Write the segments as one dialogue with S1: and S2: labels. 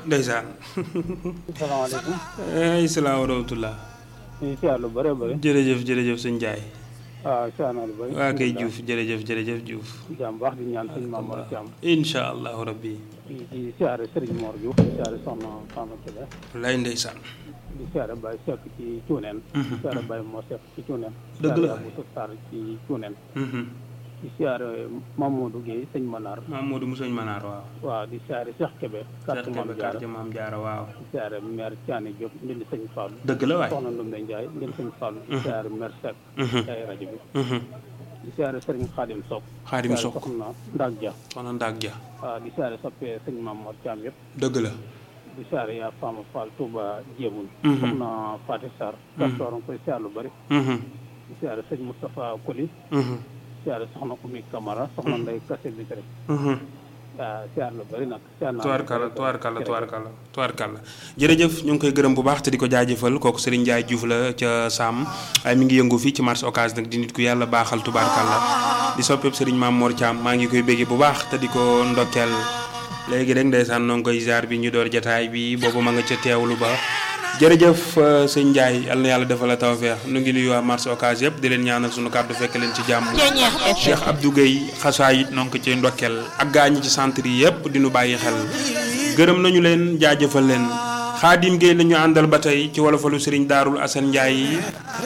S1: ndeysaan
S2: salaamaaleykum.
S1: ay salaam wa rahmatullah
S2: ñu ngi siyaar lu bëree bëri.
S1: jërëjëf jërëjëf sëñ Ndiaye
S2: waaw siyaar naa lu bëri.
S1: waa kay Diouf jërëjëf jërëjëf Diouf
S2: jàmm baax di ñaan sëñ Maam Mor Thiam.
S1: incha allahu rabbi
S2: di di siyaare Serigne Mor Diouf di siyaare Soxna Fama Kébé.
S1: lay ndeysaan
S2: di siyaare Baye Seck ci Cuuneen. di siyaare Baye Mor Seck ci Cuuneen.
S1: Dëgg la.
S2: di siyaare Abou Sarr ci Cuuneen.
S1: Mhm.
S2: di siyaare Mamadou Guèye sëñ Manar.
S1: Mamadou Moussougne Manar waaw
S2: waaw di siyaare Cheikh Kébé.
S1: Cheikh
S2: carte Maam
S1: Kébé
S2: Diarra
S1: quartier Maam Jaara waaw
S2: di siyaare maire Thiané Diop ndindi sëñ Fall.
S1: dëgg la waay
S2: Soxna Ndumbe Ndiaye ndindi sëñ Fall. di siyaare maire Seck.
S1: Mhm.
S2: ci ay rajo bi.
S1: Mhm.
S2: di siyaare Serigne Khadim Sock.
S1: Xaadim
S2: di siyaare
S1: Sock
S2: Soxna Ndak Dia.
S1: soxna Ndak Ja
S2: waaw di siyaare soppee sëñ Maam Mor Thiam yëpp.
S1: dëgg la
S2: di siyaare yaa Fama Fall Touba Jéemul.
S1: Mhm.
S2: soxna Fatou Sarr. Kastor nga koy siyaar lu bëri.
S1: Mhm.
S2: di siyaare sëñ Moustapha Koli.
S1: Mhm.
S2: di siyaare soxna Oumy Camara soxna Ndeye Kassé Bitre.
S1: Mhm.
S2: waaw siyaar lu bëri nag. siyaar naa
S1: tubaarkalla tubaarkalla tubaarkalla tubaarkalla jërëjëf ñu ngi koy gërëm bu baax te di ko jaajëfal kooku Serigne Ndiaye Diouf la ca Sam waaye mi ngi yëngu fii ci marché Ocass nag di nit ku yàlla baaxal tubaarkalla di soppeeku Serigne Mame Mor Thiam maa ngi koy béggee bu baax te di ko ndokkeel léegi rek ndeysaan noo ngi koy ziar bi ñu door jataay bi boobu ma nga ca teewlu ba jërëjëf euh, sëñ Ndiaye yal na yàlla defal la tawfeex nu ngi nuyu waa marché Ocass yëpp di leen ñaanal sunu kàddu fekk leen ci jàmm Cheikh Abdou Guèye xasaayit noo ngi ko ci ndokkeel ak gaa ñi ci centre yi yëpp di nu bàyyi xel gërëm nañu leen jaajëfal leen Xaadim Guèye la ñu àndal ba tey ci wolofalu Serigne Daarul Assane Ndiaye yi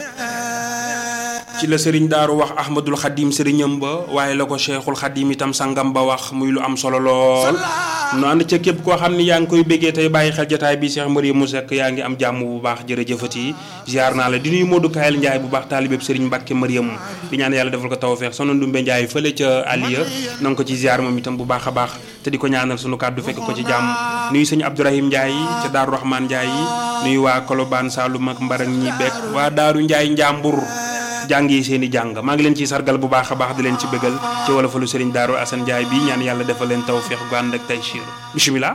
S1: ci la Serigne Daaru wax Ahmadul Xadim Serignam ba waaye la ko Cheikhul Xadim itam sangam ba wax muy lu am solo lool nu ànd ca képp koo xam ni yaa ngi koy béggee tey bàyyi xel jotaay bi Cheikh Marie mu Seck yaa ngi am jàmm bu baax jërëjëfati ziar naa la di nuyu Modou Kayel Ndiaye bu baax taalibeb Serigne Mbacke Mariam di ñaan yàlla defal ko tawfeex sono Ndumbe Ndiaye fële ca Aliya na nga ko ci ziar moom itam bu baax a baax te di ko ñaanal sunu kàddu fekk ko ci jàmm nuyu sëñ Abdourahim Ndiaye ca Daaru Rahman Ndiaye nuyu waa Kolobaan Saloum ak Mbarang ñi bekk waa Daaru Ndiaye Njàmbur jàng yi seen i jàng maa ngi leen ciy sargal bu baax a baax di leen ci bëggal ci wala falu Serigne Darou Assane Ndiaye bi ñaan yàlla defal leen tawféex gu ànd ak taysiir bisimilah.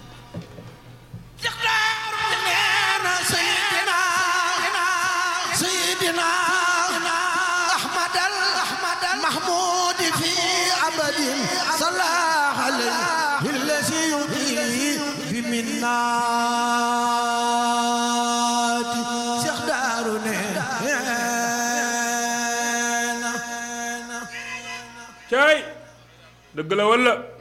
S3: سيدنا أحمد الأحمد المحمود في أبد صلى عليه الذي يضيء بمنات شيخ دارنا
S1: caay dëgg la wala.